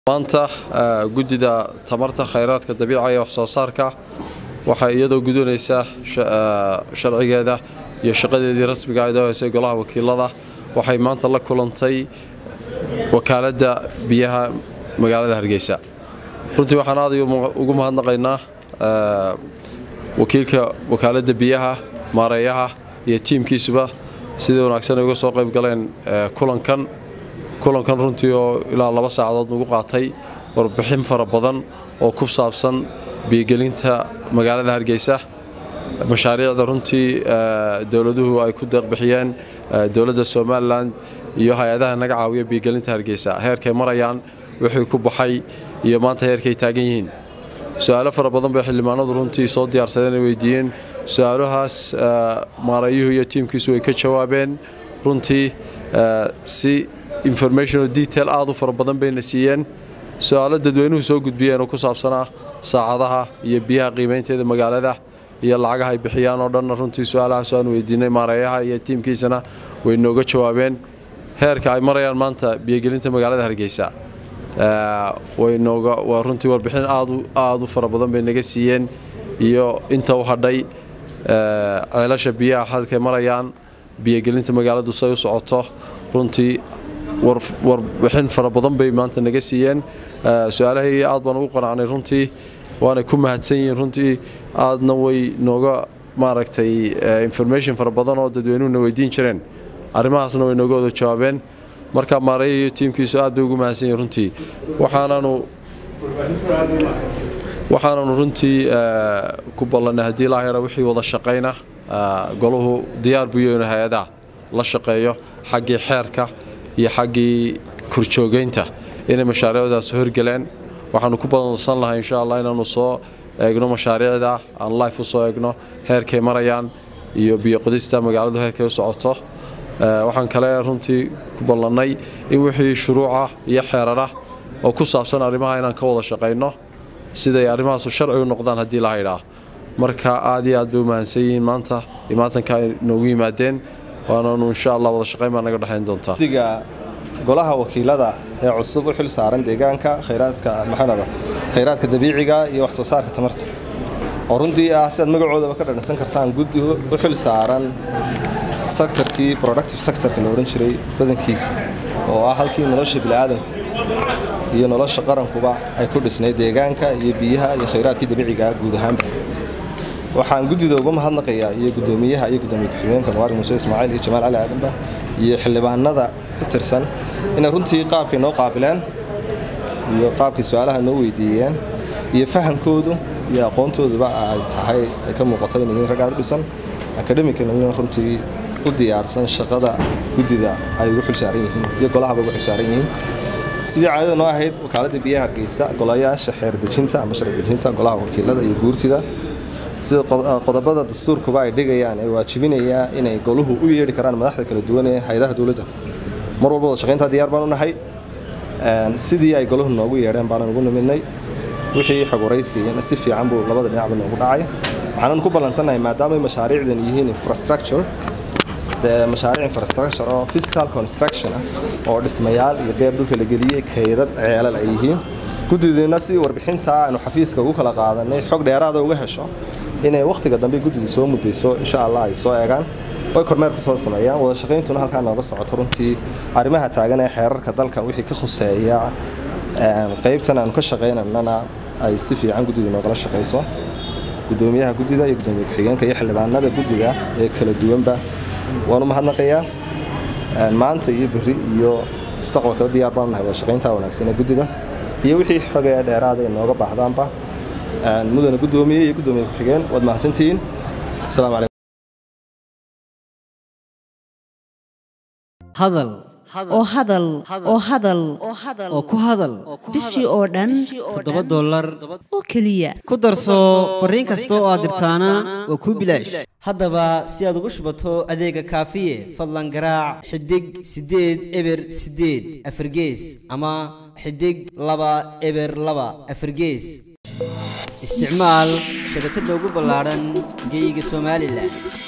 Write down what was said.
maanta guddida tamarta khayraadka dabiiciga ee wax soo saarka waxay iyadoo gudonaysa sharcigeeda iyo shaqadeedii rasmiga ahayd oo heysay golaha wakiilada waxay maanta la kulantay wakaaladda biyaha magaalada hargeysa runtii waxaan aad ugu mahadnaqaynaa wakiilka wakaaladda biyaha maareeyaha iyo tiimkiisuba sidii wanaagsan ay uga soo qayb galeen kulankan kulankan runtii oo ilaa laba saacadood nagu qaatay warbixin fara badan oo ku saabsan biyogelinta magaalada hargeysa mashaariicda runtii dowladuhu ay ku deeqbixiyeen dowladda somalilan iyo hay-adaha naga caawiya biyogelinta hargeysa heerkay marayaan wixii ku baxay iyo maanta heerkay taagan yihiin su-aalo fara badan bay xildhibaanadu runtii soo diyaarsadeen ay weydiiyeen su-aalahaas maareeyuhu iyo tiimkiisu way ka jawaabeen runtii si informational detail aad u fara badan bayna siiyeen su-aalo dadweynuhu soo gudbiyeen oo ku saabsanaa saacadaha iyo biyaha qiimaynteeda magaalada iyo lacagaha ay bixiyaan oo dhanna runtii su-aalahaas aan weydiinay maareeyaha iyo tiimkiisana way nooga jawaabeen heerka ay marayaan maanta biyogelinta magaalada hargeysa waa runtii warbixin aad u fara badan bay naga siiyeen iyo inta u hadhay ceelasha biyaha halkay marayaan biyogelinta magaaladu say u socoto runtii warbixin fara badan bay maanta naga siiyeen su-aalahayga aad baan ugu qanacnay runtii waana ku mahadsan yihiin runtii aadna way nooga maaragtay information fara badan oo dadweynuhuna weydiin jireen arrimahaasna way nooga wada jawaabeen marka maareeya iyo tiimkiisu aad bay ugu mahadsan yihiin runtii waxaananu waxaananu runtii ku ballannay haddii laa yara wixii wada shaqayna golahu diyaar buu yahay hay-adaha la shaqeeyo xaggii xeerka iyo xaggii korjoogeynta inay mashaariicdaas horgeleen waxaanu ku badansan lahay insha allah inaanu soo eegno mashaariicda aan life u soo eegno heerkay marayaan iyo biyoqodista magaaladu heerkay u socoto waxaan kale runtii ku ballannay in wixii shuruucah iyo xeerarah oo ku saabsan arrimaha inaan ka wada shaqayno siday arrimahaasu sharci u noqdaan haddii la haydhaa marka aad iyo aad bay u mahadsan yihiin maanta imaatanka ay noogu yimaadeen waananu insha allah wada shaqayn baa naga dhexayn doontaa guddiga golaha wakiilada ee cusub u xil saaran deegaanka khayraadka maxanada khayraadka dabiiciga iyo wax soo saarka tamarta oo runtii ah si aad magacoodaba ka dhadhansan kartaan guddi u xil saaran sektarkii productive sectorka la odhan jiray badankiisa oo ah halkii nolosha bini'aadanku iyo nolosha qarankuba ay ku dhisnay deegaanka iyo biyaha iyo khayraadkii dabiiciga guud ahaanba waxaan guddida uga mahadnaqayaa iyo guddoomiyaha iyo guddoomiye ku-xigeenka mubaark muuse ismaaciil iyo jamaal cali aadanba iyo xildhibaanada ka tirsan inay runtii qaabkay noo qaabileen iyo qaabkay su-aalaha noo weydiiyeen iyo fahamkoodu iyo aqoontooduba ay tahay ay ka muuqato inay yihiin rag aad u dhisan akademicalna runtii u diyaarsan shaqada guddida ay ugu xilsaaran yihiin iyo golahaba ugu xilsaaran yihiin sidii caadada noo ahayd wakaaladda biyaha hargeysa golayaasha xeer dejinta ama sharci dejinta golaha wakiilada iyo guurtida sida qodobada dastuurkuba ay dhigayaan ee waajibinayaa inay goluhu u yeedhi karaan madaxda kala duwan ee hay-adaha dowladda mar walba wada shaqayntaa diyaar baan u nahay sidii ay goluhu noogu yeedheen baanan ugu nimidnay wixii xog waraysiiyeen si fiican buu labada dhinacba noogu dhacay waxaanan ku ballansannahay maadaama mashaariicdan yihiin infrastructure dee mashaariic infrastructure oo physical construction ah oo dhismayaal iyo beer dhulka la geliyey kaydad ceelal ay yihiin guddidiina si warbixinta aanu xafiiska ugu kala qaadanay xog dheeraada uga hesho inay wakhtiga dambe guddidu soo mudayso insha allah ay soo eegaan oy kormeer ku soo sameeyaan wada shaqayntuna halkaa nooga socoto runtii arrimaha taagan ee xeerarka dalka wixii ka khuseeya qaybtan aanu ka shaqaynanana ay si fiican guddidu noogala shaqayso guddoomiyaha guddida iyo guddoomiye ku-xigeenka iyo xildhibaanada guddida ee kala duwanba waanu mahadnaqayaa maanta iyo berri iyo mustaqbalkaba diyaar baanu nahay wada shaqaynta wanaagsan ee guddida iyo wixii xogee dheeraada ay nooga baahdaanba mudana guddoomiye iyo guddoomiye ku-xigeen waad mahadsantihiin asalaamu calaykum hadal oo hadal oo hadal oo ku hadal bishii oo dhan toddoba dollar oo keliya ku darso fariin kasta oo aad dirtaana waa kuu bilaash haddaba si aad ugu shubato adeega kaafiye fadlan garaac xidig siddeed eber siddeed afargees ama xidig laba eber laba afargees isticmaal shabakadda ugu ballaadhan geyga somalilan